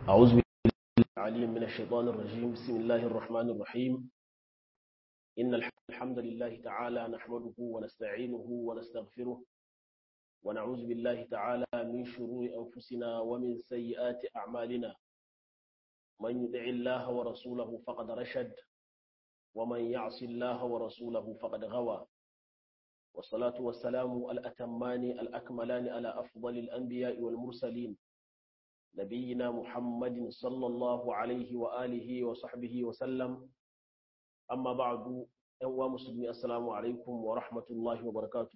أعوذ بالله العليم من الشيطان الرجيم بسم الله الرحمن الرحيم إن الحمد لله تعالى نحمده ونستعينه ونستغفره ونعوذ بالله تعالى من شرور أنفسنا ومن سيئات أعمالنا من يطع الله ورسوله فقد رشد ومن يعص الله ورسوله فقد غوى والصلاة والسلام الأتمان الأكملان على أفضل الأنبياء والمرسلين نبينا محمد صلى الله عليه وآله وصحبه وسلم أما بعد أنوا مسلمي السلام عليكم ورحمة الله وبركاته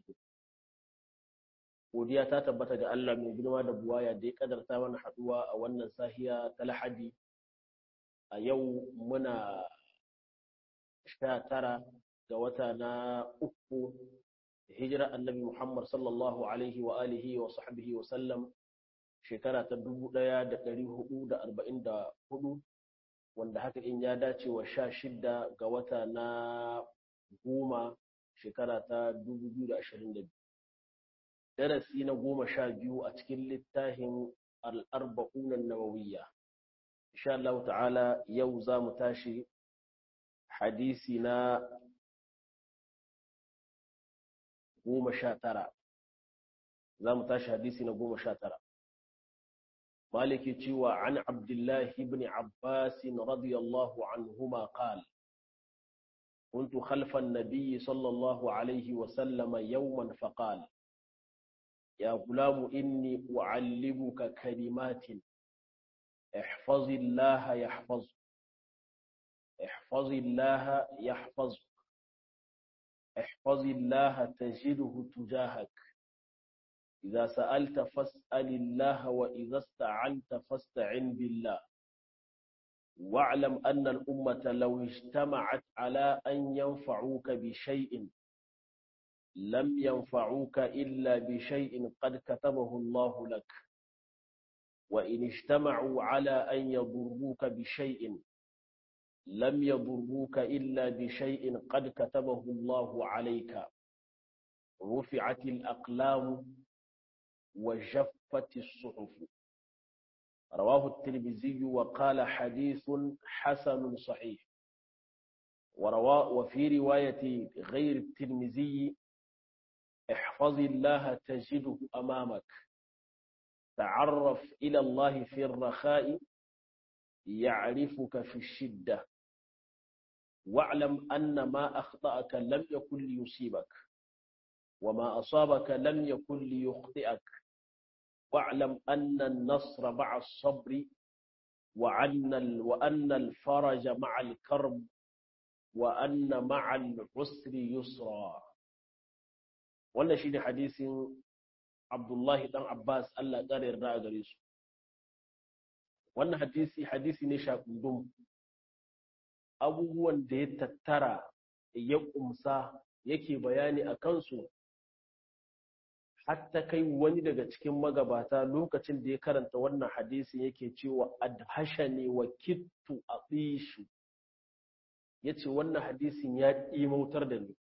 godiya ta tabbata ga Allah mai girma da buwaya da ya kadarta mana haduwa a wannan sahiya ta Lahadi a yau muna sha tara ga wata na uku hijira annabi Muhammad sallallahu alaihi wa alihi wa sahbihi wa sallam shekara ta dubu ɗaya da ɗari hudu da arba'in da hudu wanda haka in ya dace wa sha shida ga wata na goma shekara ta dubu biyu da ashirin da biyu darasi na goma sha biyu a cikin littafin al'arba'unan nawawiyya insha Allah ta'ala yau za mu tashi hadisi na goma sha tara za mu tashi hadisi na goma sha tara maliki cewa an abdullahi ibn abbas radiyallahu anhuma qal كنت خلف النبي صلى الله عليه وسلم يوما فقال يا غلام إني أعلمك كلمات احفظ الله يحفظ احفظ الله يحفظ احفظ الله تجده تجاهك إذا سألت فاسأل الله وإذا استعنت فاستعن بالله واعلم أن الأمة لو اجتمعت على أن ينفعوك بشيء لم ينفعوك إلا بشيء قد كتبه الله لك وإن اجتمعوا على أن يضروك بشيء لم يضروك إلا بشيء قد كتبه الله عليك رفعت الأقلام وجفت الصحف رواه الترمذي وقال حديث حسن صحيح وروا وفي رواية غير الترمذي احفظ الله تجده أمامك تعرف إلى الله في الرخاء يعرفك في الشدة واعلم أن ما أخطأك لم يكن ليصيبك وما أصابك لم يكن ليخطئك واعلم أن النصر مع الصبر وأن وأن الفرج مع الكرب وأن مع العسر يسرا wannan shine hadisin Abdullahi dan Abbas Allah ƙara yarda a gare su wannan hadisi hadisi ne shakundum abubuwan da ya tattara ya kumsa yake bayani a kansu hatta kai wani daga cikin magabata lokacin da ya karanta wannan hadisin yake cewa adhashani wa kittu atishu yace wannan hadisin ya ɗimautar da ni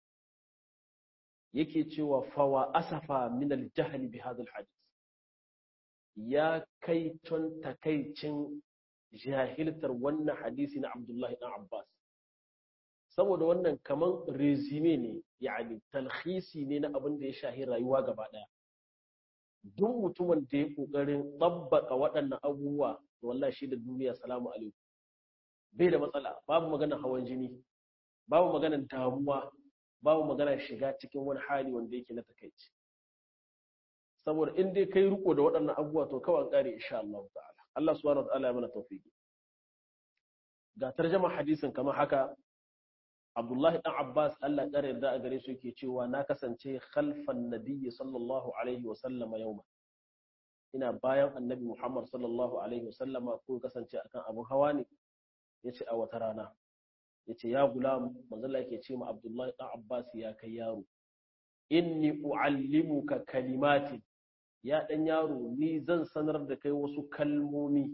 yake cewa fawa asafa min aljahli bi hadha alhadith ya kai ton takaicin jahiltar wannan hadisi na Abdullahi dan Abbas saboda wannan kaman resume ne yani talhisi ne na abin da ya shahi rayuwa gaba daya duk mutumin da ya kokarin tabbaka waɗannan abubuwa wallahi shi da duniya salamu alaikum bai da matsala babu magana hawan jini babu magana damuwa babu magana shiga cikin wani hali wanda yake na takaici saboda in dai kai riko da waɗannan abubuwa to kawai kare insha Allah ta'ala Allah subhanahu wa ta'ala ya mana tawfiki ga tarjama hadisin kamar haka Abdullahi dan Abbas Allah ƙara yarda a gare su yake cewa na kasance khalfan nabiyyi sallallahu alaihi wa sallama yawma ina bayan annabi Muhammad sallallahu alaihi wa sallama ko kasance akan abun hawa ne yace a wata rana yace ya gulam manzo Allah yake ce ma Abdullahi dan Abbas ya kai yaro inni uallimuka kalimatin ya dan yaro ni zan sanar da kai wasu kalmomi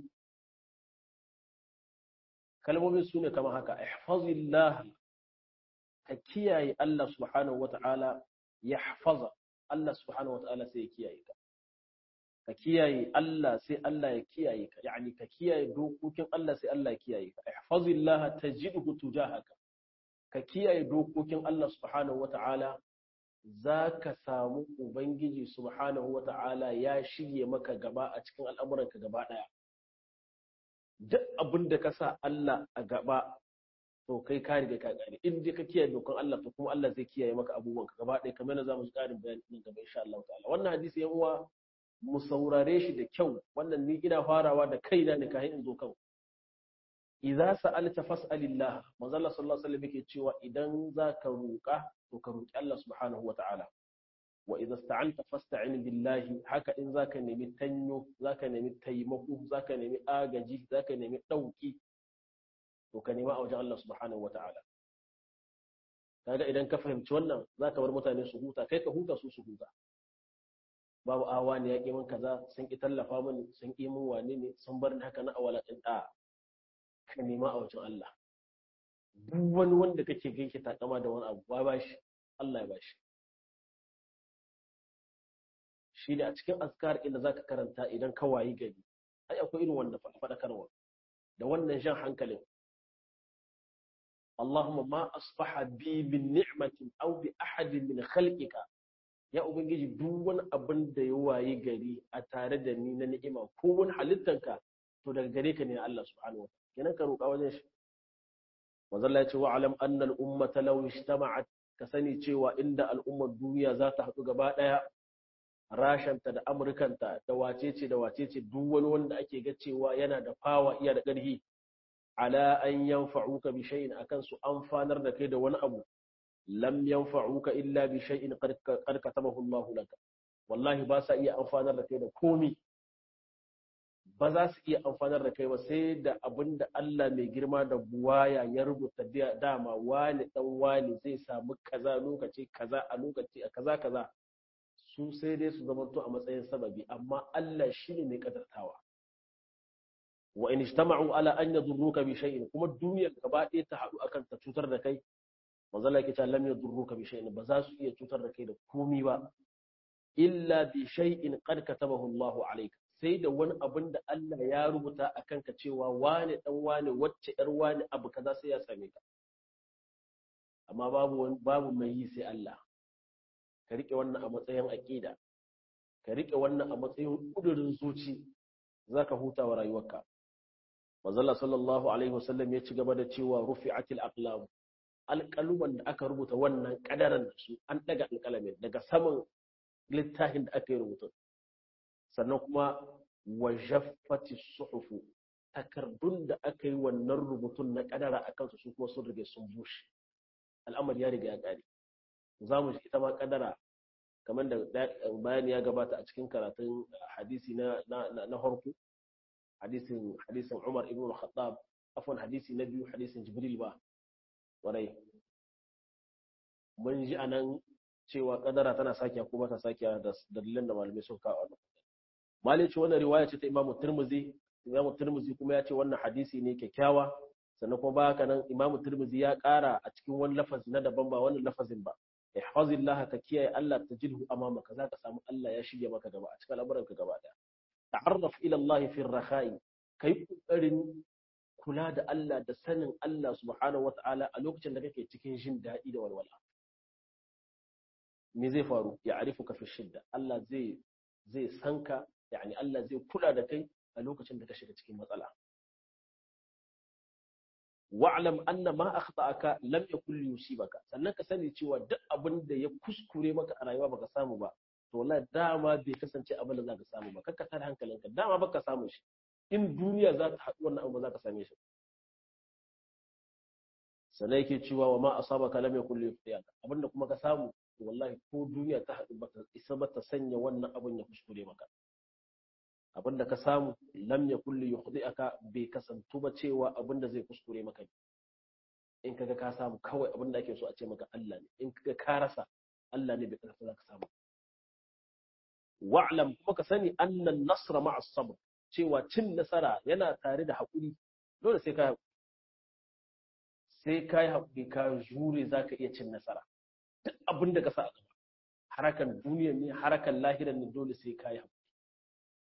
kalmomin su ne kamar haka ihfazillah ka kiyaye Allah subhanahu wata'ala ya hafaza Allah subhanahu wata'ala sai ya kiyaye ka ka kiyaye Allah sai Allah ya kiyaye ka yani ka kiyaye dokokin Allah sai Allah ya kiyaye ka ihfazillah tajidhu tujahaka ka kiyaye dokokin Allah subhanahu wata'ala zaka samu ubangiji subhanahu wata'ala ya shirye maka gaba a cikin al'amuranka gaba daya duk abin da ka sa Allah a gaba to kai ka riga ka gane in dai ka kiyaye dokan Allah to kuma Allah zai kiyaye maka abubuwanka gaba ɗaya kamar yadda zamu ji ƙarin bayani nan gaba insha Allah ta'ala wannan hadisi yan uwa mu saurare shi da kyau wannan ni ina farawa da kaina ne kafin in zo kan idza sa'alta fas'alillah manzo Allah sallallahu alaihi wasallam yake cewa idan zaka roƙa to ka roƙi Allah subhanahu wa ta'ala wa idza sta'anta fasta'in billahi haka in zaka nemi tanyo zaka nemi taimako zaka nemi agaji zaka nemi dauki to ka nema a wajen Allah subhanahu wa ta'ala kaga idan ka fahimci wannan zaka bar mutane su huta kai ka huta su su huta babu awa ne ya ƙi min kaza sun ƙi tallafa mini sun ƙi min wane ne sun bar ni haka na awala ɗin ɗa ka nema a wajen Allah duk wani wanda kake gaishe takama da wani abu ba bashi Allah ya bashi shi ne a cikin azkar inda zaka karanta idan ka wayi gari ai akwai irin wanda faɗakarwa da wannan jan hankalin اللهم ما أصبح بي من نعمة أو بأحد من خلقك ya ubangiji duk wani abin da ya waye gari a tare da ni na ni'ima ko wani halittanka to daga gare ka ne Allah subhanahu wa kenan ka roƙa wajen shi manzo Allah ya ce wa alam anna al ummata law ijtama'at ka sani cewa inda al'ummar duniya za ta haɗu gaba ɗaya rashanta da amurkanta da wacece da wacece duk wani wanda ake ga cewa yana da fawa iya da ƙarfi ala an yanfa'uka bi shay'in akan su amfanar da kai da wani abu lam yanfa'uka illa bi shay'in qad katabahu Allahu laka wallahi ba sa iya amfanar da kai da komi ba za su iya amfanar da kai ba sai da abin da Allah mai girma da buwaya ya rubuta dama wani dan wani zai samu kaza lokaci kaza a lokaci a kaza kaza su sai dai su zamanto a matsayin sababi amma Allah shine mai kadartawa wa in ijtama'u ala an yadurruka bi shay'in kuma duniyar gaba ɗaya ta haɗu akan ta cutar da kai manzo Allah yake cewa lam yadurruka bi shay'in ba za su iya cutar da kai da komi ba illa bi shay'in qad katabahu Allahu alayka sai da wani abin da Allah ya rubuta a kanka cewa wane dan wane wacce yar wane abu kaza sai ya same ka amma babu babu mai yi sai Allah ka rike wannan a matsayin aqida ka rike wannan a matsayin kudurin zuci zaka huta wa rayuwarka manzo Allah sallallahu alaihi wasallam ya ci gaba da cewa rufi'atil aqlam alƙaluman da aka rubuta wannan ƙadaran da su an ɗaga alƙalamin daga saman littafin da aka yi rubutun sannan kuma wa jaffati suhufu takardun da aka yi wannan rubutun na ƙadara a kansu su kuma sun rige sun bushe al'amari ya riga ya ƙare za mu ji ita ma ƙadara kamar da bayani ya gabata a cikin karatun hadisi na na harku hadisin hadisin Umar ibn al-Khattab afwan hadisi na biyu hadisin Jibril ba kwarai mun ji anan cewa kadara tana sakiya ko bata sakiya da dalilan da malamai sun kawo wannan malai ce wannan riwaya ce ta Imam Tirmidhi Imam Tirmidhi kuma ya ce wannan hadisi ne kyakkyawa sannan kuma baka nan Imam Tirmidhi ya ƙara a cikin wani lafazi na daban ba wannan lafazin ba ihfazillah ka kiyaye Allah tajidhu amamaka zaka samu Allah ya shige maka gaba a cikin al'amuranka gaba daya ta'arraf ila Allah fi ar-rakha'i kai kokarin kula da Allah da sanin Allah subhanahu wa ta'ala a lokacin da kake cikin jin daɗi da walwala. Me zai faru? Ya arifu ka fi shidda. Allah zai zai sanka, yani Allah zai kula da kai a lokacin da ka shiga cikin matsala. Wa'lam anna ma akhta'aka lam yakul yusibaka. Sannan ka sani cewa duk abin da ya kuskure maka a rayuwa baka samu ba. To wallahi dama bai kasance abin da zaka samu ba. Kakka tada hankalinka. Dama baka samu shi. in duniya za ta haɗu wannan abu za ka same shi sannan yake cewa wa ma asaba ka lam yakul yufiyaka abinda kuma ka samu wallahi ko duniya ta haɗu bata isa ba ta sanya wannan abin ya kuskure maka abinda ka samu lam yakul yukhdi'aka bai kasantu ba cewa abinda zai kuskure maka in kaga ka samu kawai abinda ake so a ce maka Allah ne in kaga ka rasa Allah ne bai karfa za ka samu wa'lam kuma ka sani annan nasra ma'a sabr cewa cin nasara yana tare da haƙuri dole sai ka sai ka yi haƙuri ka jure za ka iya cin nasara duk abin da ka sa a gaba harakan duniya ne harakan lahiran ne dole sai ka yi haƙuri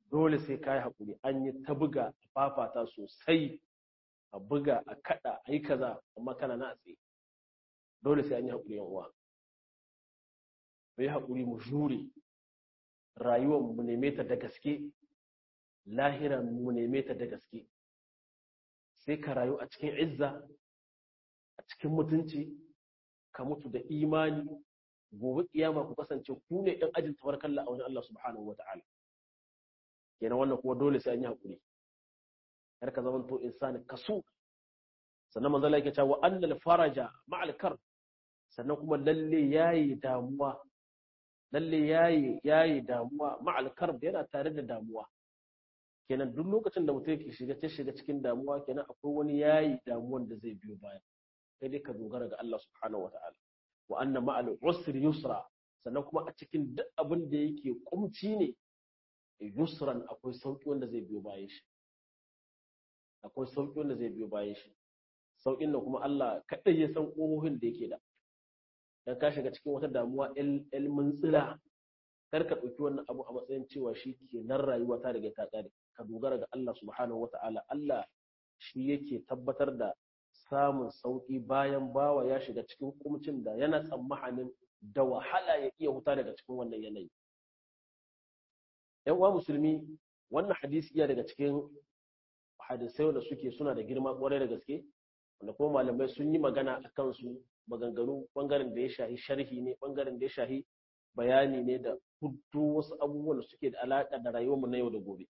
dole sai ka yi haƙuri an yi ta buga a fafata sosai a buga a kaɗa a yi kaza amma kana na tsaye dole sai an yi haƙuri yan uwa mu yi haƙuri mu jure rayuwar mu neme ta da gaske lahira mu neme ta da gaske sai ka rayu a cikin izza a cikin mutunci ka mutu da imani gobe kiyama ku kasance ku ne ɗan ajin tabarkalla a wajen Allah subhanahu wata'ala kenan wannan kuma dole sai an yi haƙuri kar ka zama to insani kasu sannan manzo Allah yake cewa annal faraja ma'al kar sannan kuma lalle yayi damuwa lalle yayi yayi damuwa ma'al kar yana tare da damuwa kenan duk lokacin da mutum yake shiga ta shiga cikin damuwa kenan akwai wani yayi damuwan da zai biyo baya sai dai ka dogara ga Allah subhanahu wata'ala wa anna ma'al usri yusra sannan kuma a cikin duk abin da yake kumci ne yusran akwai sauki wanda zai biyo bayan shi akwai sauki wanda zai biyo bayan shi saukin nan kuma Allah kadai ya san ƙohohin da yake da dan ka shiga cikin wata damuwa ilmin tsira kar ka ɗauki wannan abu a matsayin cewa shi ke nan rayuwa ta riga ta ƙare ka dogara ga Allah subhanahu wata'ala Allah shi yake tabbatar da samun sauki bayan bawa ya shiga cikin kumcin da yana tsammanin da wahala ya iya huta daga cikin wannan yanayi yan uwa musulmi wannan hadisi iya daga cikin hadisai da suke suna da girma kwarai da gaske wanda kuma malamai sun yi magana a kansu maganganu bangaren da ya shahi sharhi ne bangaren da ya shahi bayani ne da hudu wasu abubuwan da suke da alaƙa da rayuwarmu na yau da gobe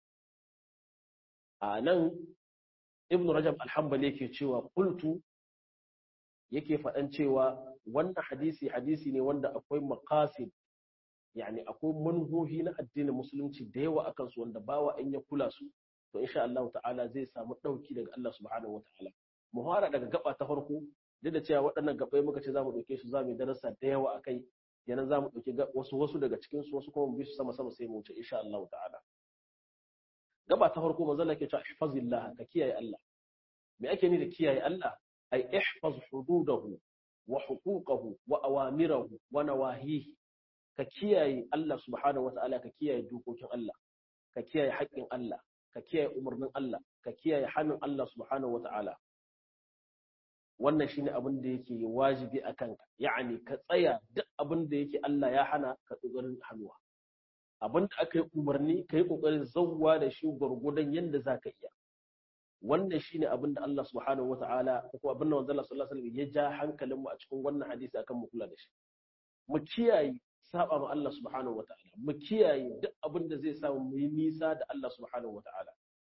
a nan ibn rajab alhambali yake cewa kultu yake faɗan cewa wannan hadisi hadisi ne wanda akwai maqasid yani akwai manhohi na addinin musulunci da yawa akan su wanda bawa in ya kula su to insha Allah ta'ala zai samu ɗauki daga Allah subhanahu wa ta'ala mu fara daga gaba ta farko duk da cewa waɗannan gabai muka ce za mu ɗauke su za mu yi darasa da yawa a kai yana za mu ɗauki wasu wasu daga cikin su wasu kuma mu bi su sama sama sai mu wuce insha Allah ta'ala gaba ta farko manzo Allah ke cewa ihfazillah ka kiyaye Allah me ake ni da kiyaye Allah ay ihfaz hududahu wa huquqahu wa awamirahu wa nawahihi ka kiyaye Allah subhanahu wa ta'ala ka kiyaye dokokin Allah ka kiyaye haƙƙin Allah ka kiyaye umarnin Allah ka kiyaye hannun Allah subhanahu wa ta'ala wannan shine abin da yake wajibi a kanka ya'ani ka tsaya duk abin da yake Allah ya hana ka kokarin hannuwa abin da aka yi umarni ka yi kokarin zawwa da shi gwargwadon yadda za ka iya wannan shine abin da Allah subhanahu wata'ala ko abin da manzo Allah sallallahu alaihi wasallam ya ja hankalinmu a cikin wannan hadisi akan mu kula da shi mu kiyaye saba ma Allah subhanahu wata'ala mu kiyaye duk abin da zai samu mu yi nisa da Allah subhanahu wata'ala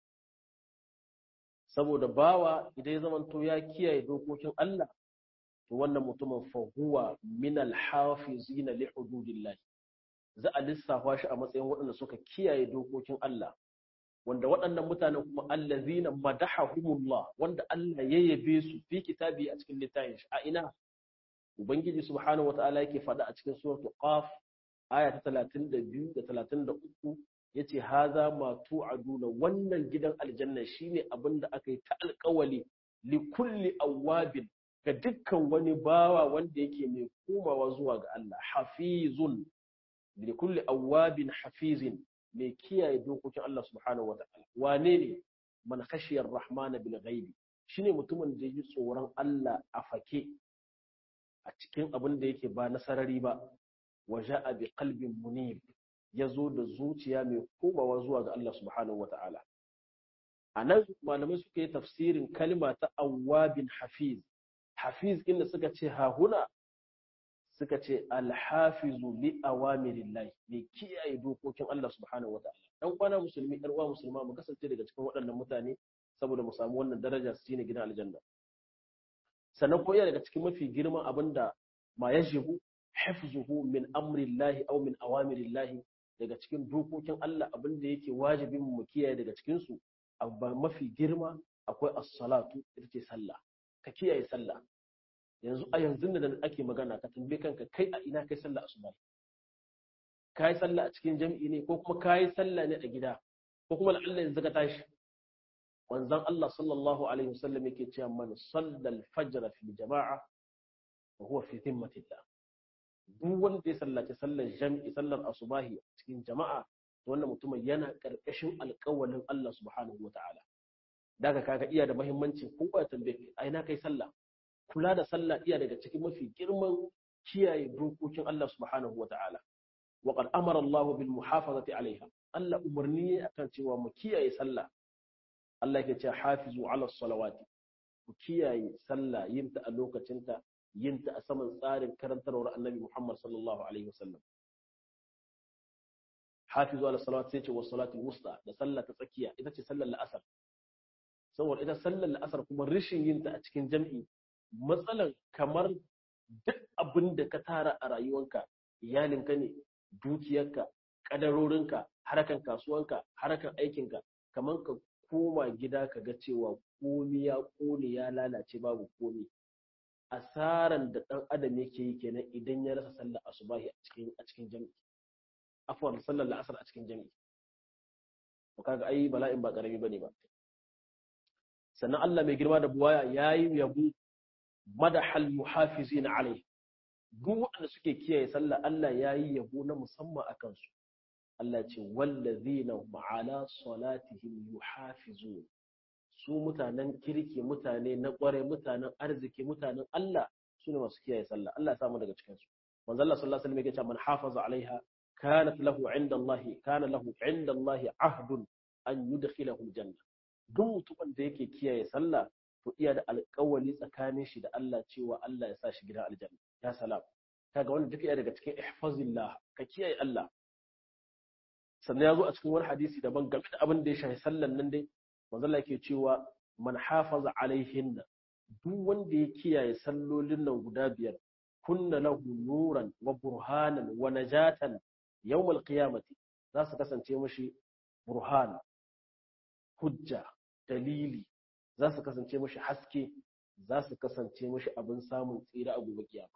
saboda bawa idan ya zamanto ya kiyaye dokokin Allah to wannan mutumin fa huwa min al-hafizin li hududillah za a lissafa shi a matsayin waɗanda suka kiyaye dokokin Allah wanda waɗannan mutanen kuma allazina madahahumullah wanda Allah ya yabe su fi kitabi a cikin littafin shi a ina ubangiji subhanahu wataala yake faɗa a cikin suratul qaf aya ta 32 da 33 yace haza ma tu'aduna wannan gidan aljanna shine abin da aka yi ta alƙawali li kulli awwabin ga dukkan wani bawa wanda yake mai komawa zuwa ga Allah hafizun li kulli awwabin hafizin mai kiyaye dokokin Allah subhanahu wata'ala wane ne man khashiyar rahmana bil ghaibi shine mutumin da yi tsoron Allah a fake a cikin abin da yake ba nasarari ba waja'a bi qalbin munib ya zo da zuciya mai komawa zuwa ga Allah subhanahu wa ta'ala. A nan malamai suka yi tafsirin kalma ta awwabin hafiz. Hafiz inda suka ce hahuna suka ce alhafizu li awamirillahi mai kiyaye dokokin Allah subhanahu wa ta'ala. Dan kwana musulmi ɗan uwa musulma mu kasance daga cikin waɗannan mutane saboda mu samu wannan daraja su ne gidan aljanna. Sannan ko daga cikin mafi girman abin da ma yajibu hifzuhu min amrillahi aw min awamirillahi daga cikin dokokin Allah abin da yake wajibin mu kiyaye daga cikin su abu mafi girma akwai as-salatu ita ce sallah ka kiyaye sallah yanzu a yanzu da ake magana ka tambaye kanka kai a ina kai sallah asuba kai sallah a cikin jami'i ne ko kuma kai sallah ne a gida ko kuma Allah yanzu ka tashi wanzan Allah sallallahu alaihi wasallam yake cewa man sallal fajr fi jama'a wa huwa fi dhimmatillah duk wanda ya sallaci sallar jam'i sallar asubahi cikin jama'a wannan mutumin yana karkashin alƙawalin Allah subhanahu wataala daga kaga iya da muhimmanci ko ya tambaye a ina kai sallah kula da sallah iya daga cikin mafi girman kiyaye dokokin Allah subhanahu wataala wa qad amara Allah bil muhafazati alaiha Allah umarni akan cewa mu kiyaye sallah Allah yake cewa hafizu ala salawati ku kiyaye sallah yin ta a lokacinta yin ta a saman tsarin karantarwar Annabi Muhammad sallallahu alaihi wasallam hafizu ala salawati sai ce wa salatul wusta da sallah ta tsakiya ita ce sallar la'asar saboda ita sallar la'asar kuma rishin yin ta a cikin jam'i matsalan kamar duk abin da ka tara a rayuwanka iyalinka ne dukiyarka kadarorinka harakan kasuwanka harakan aikinka kamar ka koma gida ka ga cewa komi ya kone ya lalace babu komi asaran da dan adam yake yi kenan idan ya rasa sallar asubahi a cikin a cikin jami'i afwan sallar la'asar a cikin jami'i to kaga ai bala'in ba karami bane ba sannan Allah mai girma da buwaya yayi yabo madahal muhafizin alai duk wanda suke kiyaye sallah Allah yayi yabo na musamman akan su Allah ce wallazina ma'ala salatihim yuhafizun su mutanen kirki mutane na kware mutanen arziki mutanen Allah sune masu kiyaye sallah Allah ya samu daga cikin su manzo Allah sallallahu alaihi wasallam yake cewa man hafaza alaiha kanat lahu inda Allah kana lahu inda Allah ahdun an yudkhilahu aljanna duk mutumin da yake kiyaye sallah to iya da alƙawali tsakanin shi da Allah cewa Allah ya sa shi gidan aljanna ya salam kaga wannan duk iya daga cikin ihfazillah ka kiyaye Allah sannan ya zo a cikin wani hadisi daban game da abin da ya shafi sallan nan dai manzo Allah yake cewa man hafaza alaihin duk wanda ya kiyaye sallolin nan guda biyar kunna lahu nuran wa burhanan wa najatan yawmal qiyamati za su kasance mashi burhan hujja dalili za su kasance mashi haske za su kasance mashi abin samun tsira a gobe kiyama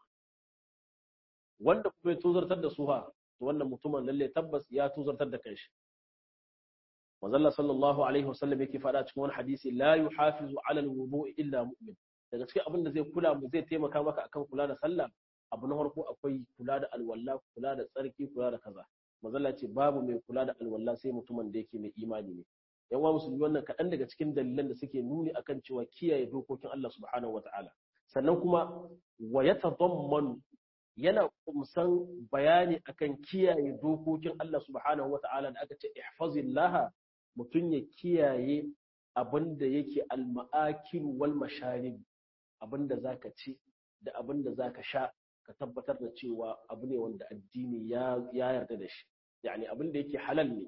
wanda kuma ya tozartar da su ha to wannan mutumin lalle tabbas ya tozartar da kanshi manzalla sallallahu alaihi wasallam yake faɗa cikin wani hadisi la yuhafizu ala alwudu illa mu'min daga cikin abin da zai kula mu zai taimaka maka akan kula da sallah abu na farko akwai kula da alwala kula da tsarki kula da kaza manzalla ce babu mai kula da alwala sai mutumin da yake mai imani ne yan uwa musulmi wannan kaɗan daga cikin dalilan da suke nuni akan cewa kiyaye dokokin Allah subhanahu wataala sannan kuma wa yatadammanu yana kumsan bayani akan kiyaye dokokin Allah subhanahu wataala da aka ce ihfazillah mutum ya kiyaye abin da yake alma'akil wal masharib abin da zaka ci da abin da zaka sha ka tabbatar da cewa abu ne wanda addini ya yarda da shi yani abin da yake halal ne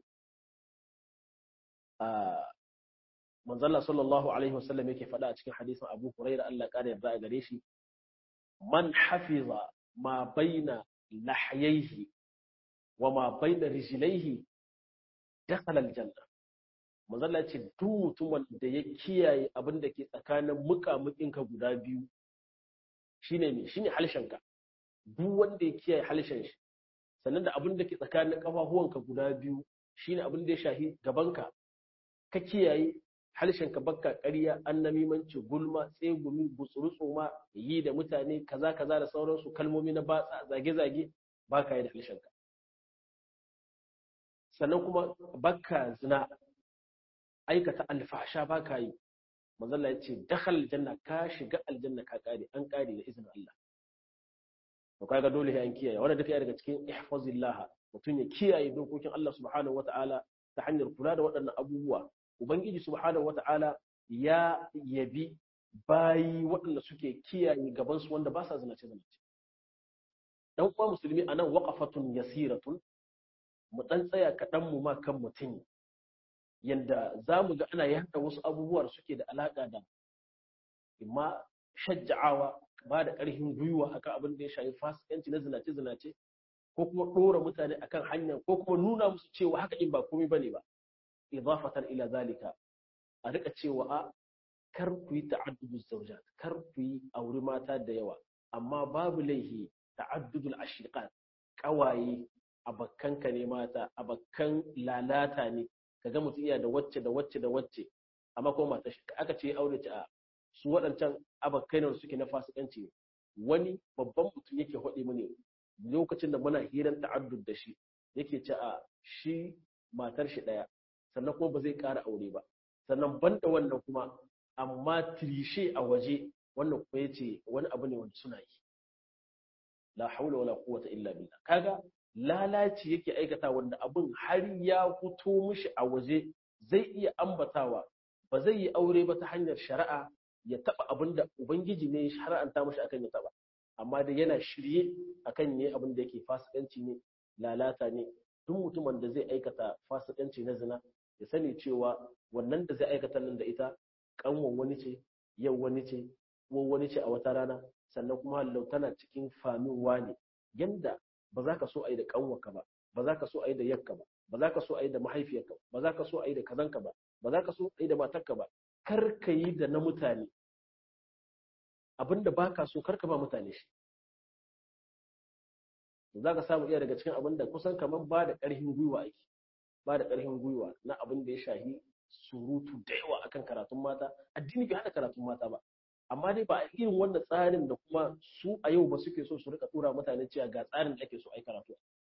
manzalla sallallahu alaihi wasallam yake faɗa a cikin hadisin abu huraira Allah ƙara yarda a gare shi man hafiza ma baina lahyaihi wa ma baina rijlaihi dakhala aljanna manzalla ce duk mutumin da ya kiyaye abin da ke tsakanin muƙamuƙinka guda biyu shine me shine halshenka duk wanda ya kiyaye halshen shi sannan da abin da ke tsakanin kafafuwanka guda biyu shine abin da ya shahi gabanka ka kiyaye harshenka bakka ƙarya annamimanci gulma tsegumi gutsurutsu ma yi da mutane kaza kaza da sauransu kalmomi na batsa zage-zage baka yi da harshenka sannan kuma bakka zina aikata alfasha baka yi manzalla ya ce dakhal aljanna ka shiga aljanna ka kare an kare da izinin Allah to kaga dole sai an kiyaye wannan duka daga cikin ihfazillah mutum ya kiyaye dokokin Allah subhanahu wataala ta hanyar kula da waɗannan abubuwa ubangiji subhanahu wata'ala ya yabi bayi waɗanda suke kiyaye gabansu wanda ba sa zinace zinace dan uwa musulmi anan waqafatun yasiratun mu dan tsaya kaɗan mu ma kan mutum yanda za mu ga ana yada wasu abubuwa da suke da alaƙa da imma shajja'awa ba da ƙarfin gwiwa akan abin da ya shafi fasikanci na zinace zinace ko kuma ɗora mutane akan hanya ko kuma nuna musu cewa haka in ba komai bane ba idafatan ila zalika a rika cewa a kar ku yi ta'addudul zawjat kar ku yi auri mata da yawa amma babu laihi ta'addudul ashiqat kawaye abakkanka ne mata abakkan lalata ne kaga mutum iya da wacce da wacce da wacce amma kuma mata shi aka ce aure ta su waɗancan abakkai ne suke na fasikanci ne wani babban mutum yake haɗe mu ne lokacin da muna hiran ta'addud da shi yake ce a shi matar shi ɗaya sannan kuma ba zai ƙara aure ba sannan banda wannan kuma amma tirishe a waje wannan kuma ya ce wani abu ne wanda suna yi la haula wala quwwata illa billah kaga lalaci yake aikata wanda abin har ya fito mishi a waje zai iya ambatawa ba zai yi aure ba ta hanyar shari'a ya taba abin da ubangiji ne ya shari'anta mishi akan ya taba amma da yana shirye akan ne abin da yake fasikanci ne lalata ne duk mutumin da zai aikata fasikanci na zina ya sani cewa wannan da zai aikata nan da ita kanwan wani ce yau wani ce ko wani ce a wata rana sannan kuma hallau tana cikin famin wane yanda ba za ka so a yi da kanwarka ba ba za ka so a yi da yakka ba ba za ka so a yi da mahaifiyarka ba za ka so a yi da kazanka ba ba za ka so a yi da matarka ba kar ka yi da na mutane abinda ba ka so kar ka ba mutane shi za ka samu iya daga cikin abin da kusan kamar ba da ƙarfin gwiwa ake ba da ƙarfin gwiwa na abin da ya shahi surutu da yawa akan karatun mata addini bai hada karatun mata ba amma dai ba a irin wannan tsarin da kuma su a yau ba suke so su rika tura mutane cewa ga tsarin da ake so ai karatu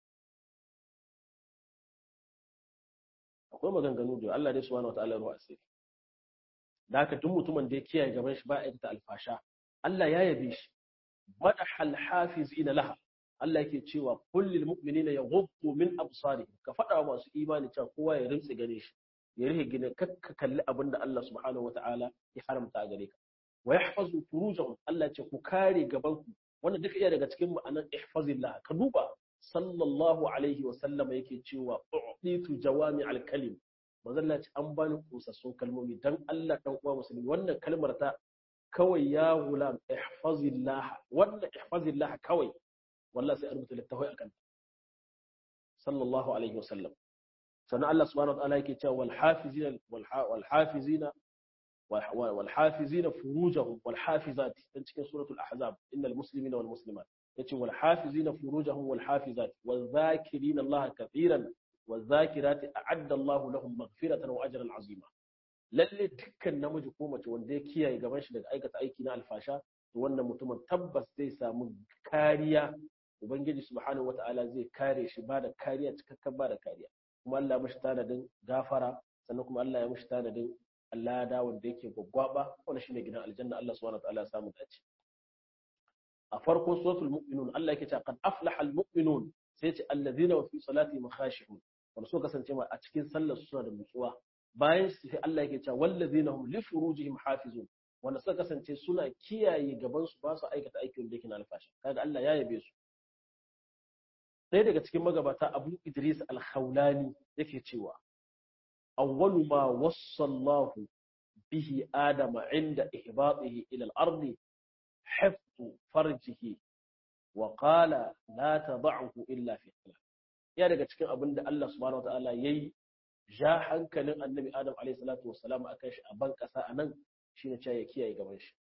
akwai maganganu da Allah dai subhanahu wataala ruwa asiri da haka duk mutumin da ya kiyaye gaban shi ba aikata alfasha Allah ya yabe shi madahal hafizina laha Allah yake cewa kullil mu'minina yaghuddu min absarihim ka faɗa wa masu imani cewa kowa ya rimtsi gare shi ya rihe gine kakka kalli abin da Allah subhanahu wata'ala ya haramta a gare ka wa yahfazu furujahum Allah ce ku kare gaban ku wannan duka iya daga cikin ma'anar ihfazillah ka duba sallallahu alaihi wa sallama yake cewa u'titu jawami al-kalim manzon Allah ce an bani kusassun kalmomi dan Allah dan uwa musulmi wannan kalmar ta kawai ya gulam ihfazillah wannan ihfazillah kawai wallahi sai a rubuta littafai akan sallallahu alaihi wa sallam sannan Allah subhanahu wa ta'ala yake cewa wal hafizina wal hafizina wal hafizina furujahum wal hafizati dan cikin suratul ahzab innal muslimina wal muslimat yace wal hafizina furujahum wal hafizati wal zakirina Allah kathiran wal zakirati a'adda Allah lahum maghfiratan wa ajran azima lalle dukkan namiji ko mace wanda ya kiyaye gaban shi daga aikata aiki na alfasha to wannan mutumin tabbas zai samu kariya ubangiji subhanahu wata'ala zai kare shi ba da kariya cikakken ba da kariya kuma Allah mashi tanadin gafara sannan kuma Allah ya mashi tanadin Allah da wanda yake gwaggwaba wanda shine gidan aljanna Allah subhanahu wataala ya samu dace a farko suratul mu'minun Allah yake cewa qad aflaha almu'minun sai ce alladhina fi salati makhashihun wanda so kasance ma a cikin sallar suna da nutsuwa bayan su sai Allah yake cewa walladhina hum li furujihim hafizun wanda suka kasance suna kiyaye gaban su ba su aikata aikin da yake na alfashi kaga Allah ya yabe su ɗaya daga cikin magabata abu idris al-khawlani yake cewa awwalu ma wassallahu bihi adama inda ihbatihi ila al-ardi hifzu farjihi wa qala la tad'uhu illa fi salat ya daga cikin abin da Allah subhanahu wataala yayi ja hankalin annabi adam alayhi salatu wassalam akan shi a ban kasa anan shine cewa ya kiyaye gaban shi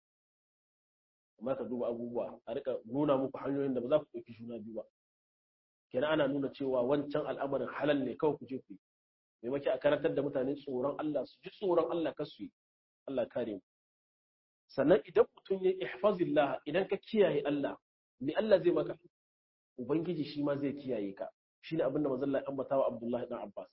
amma ka duba abubuwa a rika nuna muku hanyoyin da ba za ku ɗauki juna biyu ba kenan ana nuna cewa wancan al'amarin halal ne kawai ku je ku yi maimaki a karantar da mutane tsoron Allah su ji tsoron Allah kar su yi Allah kare mu sannan idan mutum ya ihfazillah idan ka kiyaye Allah me Allah zai maka ubangiji shi ma zai kiyaye ka shine abin da manzon Allah ya ambata wa Abdullahi dan Abbas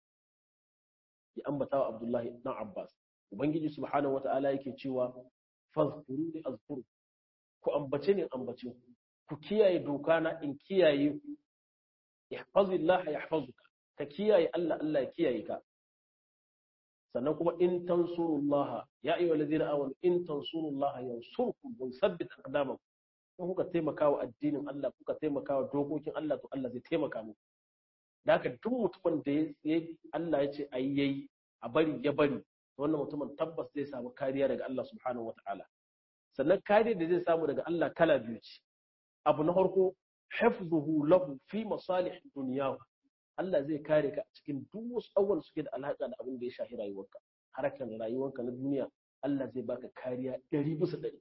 ya ambata wa Abdullahi dan Abbas ubangiji subhanahu wata'ala yake cewa fazkuruni azkuru ku ambace ne ambace ku kiyaye doka na in kiyaye ku ihfazillah yahfazuka ka kiyaye Allah Allah ya kiyaye ka sannan kuma in tansurullah ya ayyuha allazina amanu in tansurullah yansurkum wa yuthabbit aqdamakum in kuka taimaka wa addinin Allah kuka taimaka wa dokokin Allah to Allah zai taimaka muku da haka duk mutumin da ya Allah ya ce ayi yayi a bari ya bari wannan mutumin tabbas zai samu kariya daga Allah subhanahu wataala sannan kariya da zai samu daga Allah kala biyu ce abu na farko hifzuhu lahu fi masalih dunyahu Allah zai kare ka a cikin duk wasu abubuwan suke da alaƙa da abin da ya shafi rayuwarka harkar rayuwarka na duniya Allah zai baka kariya ɗari bisa ɗari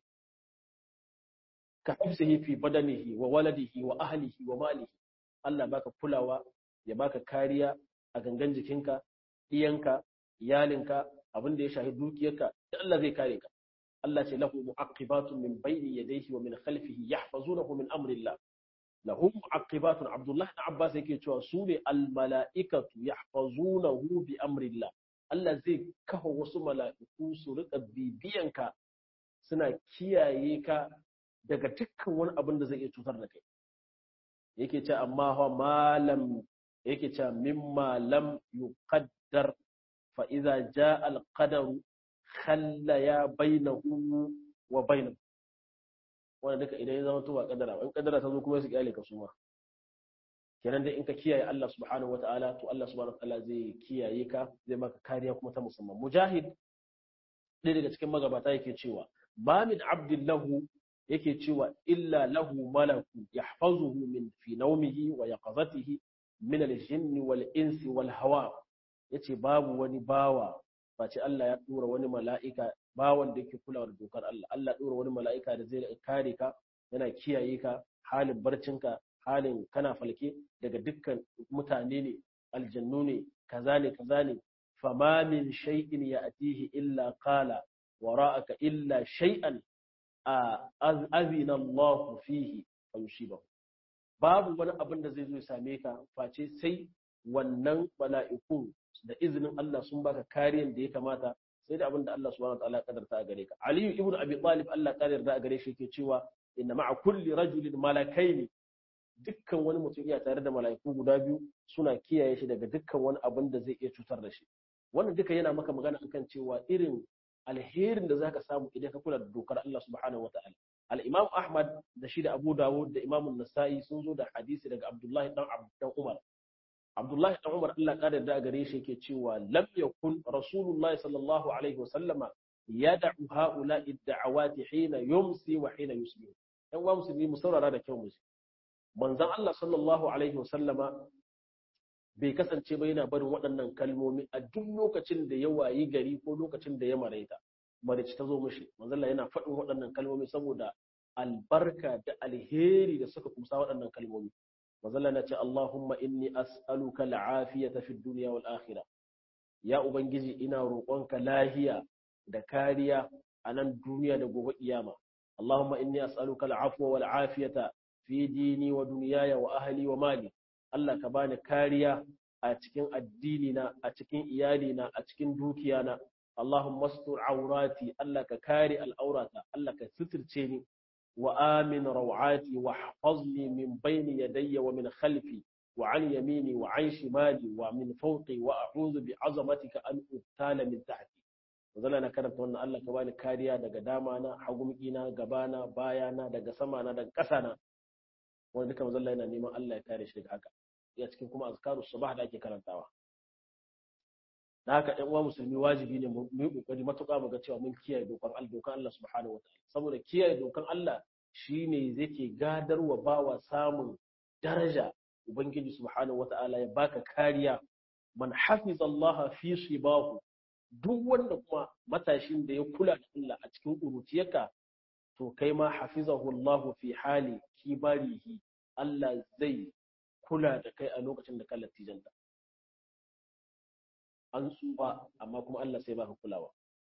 ka hifzihi fi badanihi wa waladihi wa ahlihi wa malihi Allah baka kulawa ya baka kariya a gangan jikinka iyanka iyalinka abin da ya shafi dukiyarka da Allah zai kare ka Allah ce lahu mu'aqibatun min bayni yadayhi wa min khalfihi yahfazunahu min amrillah lahum mu'aqibatun abdullahi ibn abbas yake cewa su ne al mala'ikatu yahfazunahu bi amrillah Allah zai kafa wasu mala'iku su rika bibiyanka suna kiyaye ka daga dukkan wani abin da zai iya cutar da kai yake ce amma ha malam yake ce mimma lam yuqaddar fa idza jaa al qadaru khalla ya bainahu wa bainahu wannan duka idan ya zama to ba kadara in kadara ta zo kuma su kyale ka suma kenan dai in ka kiyaye Allah subhanahu wataala to Allah subhanahu wataala zai kiyaye ka zai maka kariya kuma ta musamman mujahid ɗaya daga cikin magabata yake cewa ma min abdillahu yake cewa illa lahu malaku yahfazuhu min fi nawmihi wa yaqazatihi min al-jinni wal insi wal hawa yace babu wani bawa face Allah ya dora wani mala'ika bawan da yake kulawa da dokar Allah Allah ya dora wani mala'ika da zai kare ka yana kiyaye ka halin barcinka halin kana falke daga dukkan mutane ne aljannu ne kaza ne kaza ne fama min shay'in ya'tihi illa qala wara'aka illa shay'an azina Allah fihi fa yusibahu babu wani abin da zai zo ya same ka face sai wannan mala'ikun da izinin Allah sun baka kariyar da ya kamata sai da abin da Allah subhanahu wataala ya kadarta a gare ka Aliyu ibn Abi Talib Allah ya kadarta a gare shi yake cewa inna ma'a kulli rajulin malakaini dukkan wani mutum iya tare da mala'iku guda biyu suna kiyaye shi daga dukkan wani abin da zai iya cutar da shi wannan duka yana maka magana akan cewa irin alherin da zaka samu idan ka kula da dokar Allah subhanahu wataala al-Imam Ahmad da shi da Abu Dawud da Imam An-Nasa'i sun zo da hadisi daga Abdullahi dan dan Umar Abdullahi dan Umar Allah kada da gare shi yake cewa lam yakun Rasulullah sallallahu alaihi wasallama yad'u ha'ula'i ad-da'awati hina yumsi wa hina yusbih dan wa musulmi mu saurara da kyau mu manzon Allah sallallahu alaihi wasallama bai kasance ba yana barin waɗannan kalmomi a duk lokacin da ya wayi gari ko lokacin da ya maraita marici ta zo mishi manzon Allah yana faɗin waɗannan kalmomi saboda albarka da alheri da suka kumsa waɗannan kalmomi manzon Allah na ce Allahumma inni as'aluka al'afiyata fid dunya wal akhirah ya ubangiji ina roƙonka lahiya da kariya a nan duniya da gobe kiyama Allahumma inni as'aluka al'afwa wal afiyata fi dini wa dunyaya wa ahli wa mali Allah ka bani kariya a cikin addini na a cikin iyali na a cikin dukiya na Allahumma astur aurati Allah ka kare al'aurata Allah ka suturce ni wa amin rawati wa hafazni min bayni yadayya wa min khalfi wa an yamini wa an shimali wa min fawqi wa a'udhu bi azamatika an ubtala min tahti zalla na karanta wannan Allah ka bani kariya daga dama na hagumki na gabana bayana daga sama na daga ƙasa na wanda duka mazalla yana neman Allah ya kare shi daga haka ya cikin kuma azkaru sabah da ake karantawa da haka ɗan uwa musulmi wajibi ne mu yi kokari matuƙa mu ga cewa mun kiyaye dokan Allah dokan Allah subhanahu wataala saboda kiyaye dokan Allah shine zake gadarwa bawa samun daraja ubangiji subhanahu wataala ya baka kariya man hafiza Allah fi shibahu duk wanda kuma matashin da ya kula da Allah a cikin uruciyarka to kai ma hafizahu Allah fi hali kibarihi Allah zai kula da kai a lokacin da ka latijanta an tsufa amma kuma Allah sai baka kulawa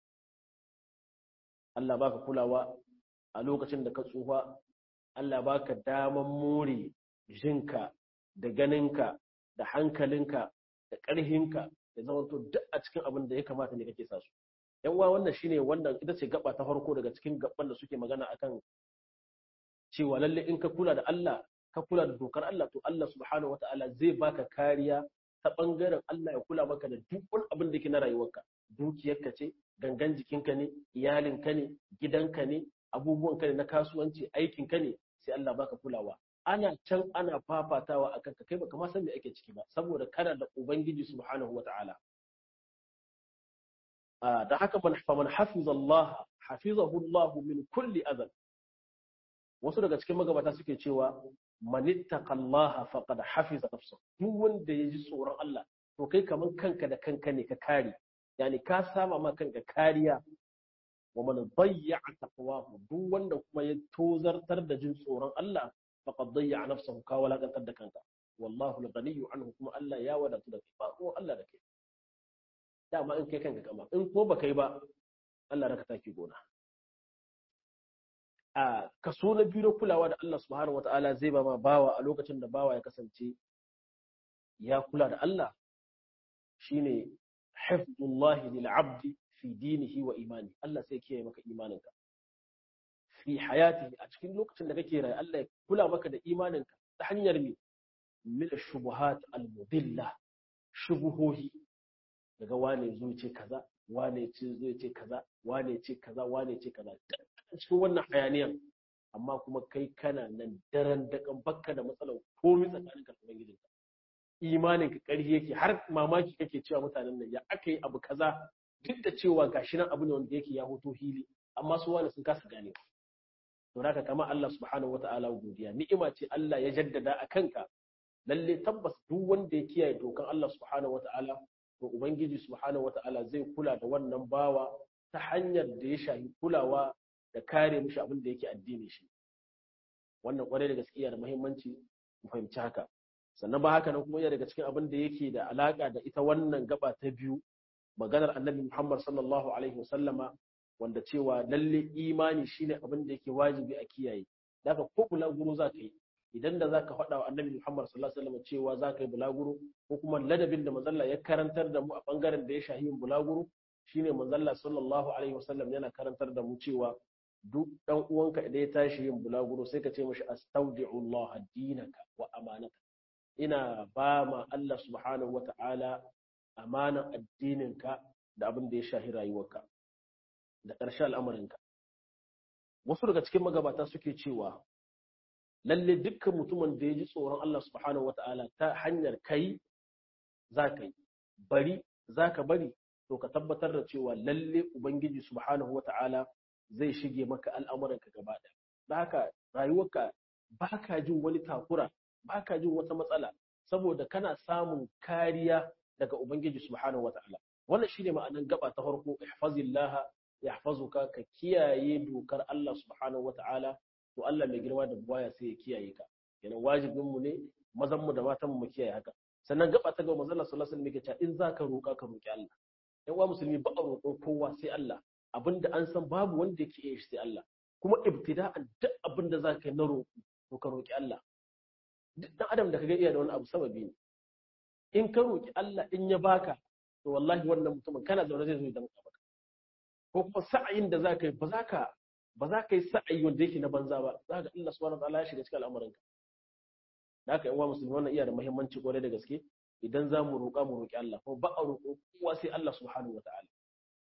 Allah baka kulawa a lokacin da ka tsufa Allah baka daman more jinka da ganinka da hankalinka da ƙarhinka da zama to duk a cikin abin da ya kamata ne kake sa su yan uwa wannan shine wannan ita ce gaba ta farko daga cikin gaban da suke magana akan cewa lalle in ka kula da Allah ka kula da dokar Allah to Allah subhanahu wataala zai baka kariya ta bangaren Allah ya kula maka da duk wani abin da yake na rayuwarka dukiyarka ce gangan jikinka ne iyalinka ne gidanka ne abubuwanka ne na kasuwanci aikinka ne sai Allah baka kulawa ana can ana fafatawa akan ka kai baka ma san me ake ciki ba saboda kana da ubangiji subhanahu wataala da haka man faman hafiza Allah hafizahu Allah min kulli adhan wasu daga cikin magabata suke cewa man ittaqallaha faqad hafiza nafsa duk wanda ya ji tsoron Allah to kai kaman kanka da kanka ne ka kare yani ka sama ma kanka kariya wa man dayya'a taqwahu duk wanda kuma ya tozartar da jin tsoron Allah faqad dayya'a nafsahu ka walakantar da kanka wallahu al-ghaniyyu anhu kuma Allah ya wadatu da kai ba ko Allah da kai dama in kai kanka kama in ko ba kai ba Allah raka taki gona a kaso na biyu na kulawa da Allah subhanahu wata'ala zai ba ma bawa a lokacin da bawa ya kasance ya kula da Allah shine hifdullahi lil abdi fi dinihi wa imani Allah sai kiyaye maka imaninka fi hayatihi a cikin lokacin da kake rayu Allah ya kula maka da imaninka ta hanyar me min shubuhat al mudilla shubuhohi daga wane zo ce kaza wane ce zo ce kaza wane ce kaza wane ce kaza cikin wannan hayaniyan amma kuma kai kana nan daren dakan bakka da matsalar komai tsakanin ka da gidanka imanin ka ƙarfi yake har mamaki kake cewa mutanen nan ya aka yi abu kaza duk da cewa gashi nan abu ne wanda yake ya hoto hili amma su wani sun kasa gane to haka kama Allah subhanahu wataala godiya ni'ima ce Allah ya jaddada a kanka lalle tabbas duk wanda ya kiyaye dokan Allah subhanahu wataala to ubangiji subhanahu wataala zai kula da wannan bawa ta hanyar da ya shahi kulawa da kare mishi abin da yake addini shi wannan kwarai da gaskiya da muhimmanci mu fahimci haka sannan ba haka nan kuma yana daga cikin abin da yake da alaka da ita wannan gaba ta biyu maganar annabi Muhammad sallallahu alaihi wasallama wanda cewa lalle imani shine abin da yake wajibi a kiyaye daga ko bulaguro za ka yi idan da za ka faɗa wa annabi Muhammad sallallahu alaihi wasallama cewa za ka yi bulaguro ko kuma ladabin da manzalla ya karantar da mu a bangaren da ya shahi yin bulaguro shine manzalla sallallahu alaihi wasallam yana karantar da mu cewa duk dan uwanka idan ya tashi yin bulaguro sai ka ce mashi astaudi'ullah dinaka wa amanaka ina ba ma Allah subhanahu wata'ala amanan addininka da abin da ya shahi rayuwarka da ƙarshen al'amarinka wasu daga cikin magabata suke cewa lalle dukkan mutumin da ya ji tsoron Allah subhanahu wata'ala ta hanyar kai za ka yi bari za ka bari to ka tabbatar da cewa lalle ubangiji subhanahu wata'ala zai shige maka al'amuranka gaba ɗaya da haka rayuwarka ba ka jin wani takura ba ka jin wata matsala saboda kana samun kariya daga ubangiji subhanahu wata'ala wannan shine ma'anan gaba ta farko ihfazillaha yahfazuka ka kiyaye dokar Allah subhanahu wata'ala to Allah mai girma da buwaya sai ya kiyaye ka kenan wajibin mu ne mazan mu da matan mu kiyaye haka sannan gaba ta ga manzon Allah sallallahu alaihi wasallam yake cewa in zaka roka ka roki Allah yan uwa musulmi ba a roƙo kowa sai Allah abinda an san babu wanda yake iya shi sai Allah kuma ibtida'an duk abinda za ka yi na roƙo to ka roƙi Allah duk dan adam da kaga iya da wani abu sababi ne in ka roƙi Allah in ya baka to wallahi wannan mutumin kana zaune zai zo ya danka maka ko kuma sa'ayin da za ka yi ba za ka ba za ka yi sa'ayi wanda yake na banza ba za ka Allah subhanahu wa ta'ala ya shiga cikin al'amuranka da haka yan uwa musulmi wannan iya da muhimmanci kwarai da gaske idan za mu roƙa mu roƙi Allah kuma ba a roƙo kowa sai Allah subhanahu wa ta'ala